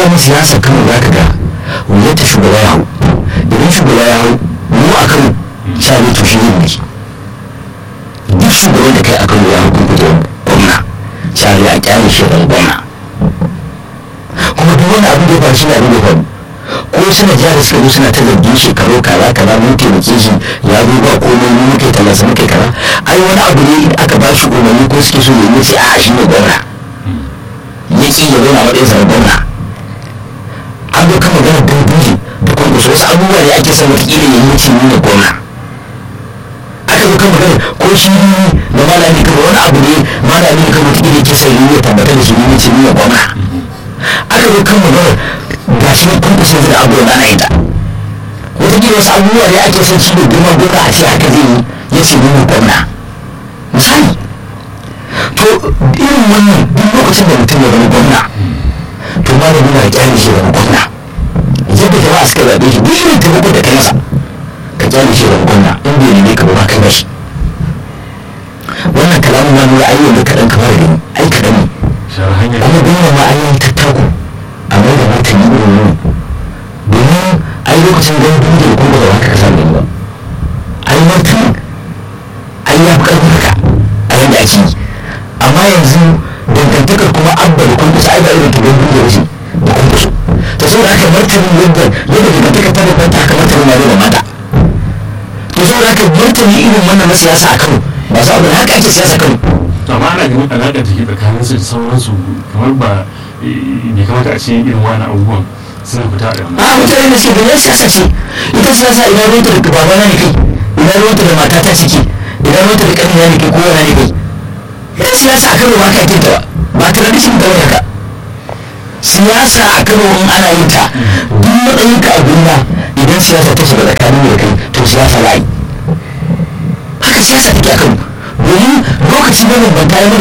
dama siyasa kano za ka ga wuyarta shugaba ya hau idan shugaba ya hau mu a kano sha ne to shi ne mulki duk shugaban da kai a kano ya hau kun fito gwamna sha ne a kyale shi da gwamna kuma duk wani abin da ya faru shi ne abin da ya faru ko suna jiya da suka zo suna ta zargin shekaru kaza kaza mun taimake shi ya zo ba komai mun muke talasa muke kaza ai wani abu ne aka ba shi umarni ko suke so ya yi sai a shi ne gwamna ya ki ya zauna matsayin sa na gwamna an zo kan magana dangoji da kwankwaso wasu abubuwa ne ake son wataƙila ya yi ce ni ne gwamna aka zo kan magana ko shi da malami kan wani abu ne malami kan wataƙila ya ke son yi ya tabbatar da shi ne ce ni ne gwamna aka zo kan magana ga shi ne kwankwaso da abu da ana yi ta wataƙila wasu abubuwa ne ake son shi ne girman gwamna a ce haka zai yi ya ce ni ne gwamna misali to irin wannan duk lokacin da mutum ya zama gwamna to malami na kyale shi zama gwamna yadda jama'a suka zaɓe shi duk irin taimako da kai masa ka kyale shi zama gwamna in bai nemi ka ba kai mashi wannan kalamin na nuna ayyukan da kaɗan kamar gani ai kaɗan ne kuma gwamna ma an yi tattaku a mai da martani irin wani domin ai lokacin ganin duniya da kuma ba za ka kasa gani ba ai martani ai ya fi ƙarfin haka a yadda ake yi amma yanzu dangantakar kuma abba da kwankwasa ai ba irin ta don duniya waje da kwankwaso ta saboda haka martani yadda yadda dangantakar ta da kwanta haka martani na da mata to saboda haka martani irin wannan na siyasa a kano ba sa abu da haka ake siyasa kano amma ana ganin alaƙa da ke tsakanin su da sauransu kamar ba bai kamata a ce irin wani abubuwan suna fita da a mutane da suke ganin siyasa ce ita siyasa idan ruwanta da babana ne kai idan ruwanta da matata ce ke idan ruwanta da ƙanina ne kai ko yana ne kai ita siyasa a kano ba ka yin ta ba ba tradition ta wani ka siyasa a kano in ana yin ta duk matsayin ka a duniya idan siyasa ta shiga tsakanin da kai to siyasa layi haka siyasa take a kano domin lokaci ne bambanta ya mana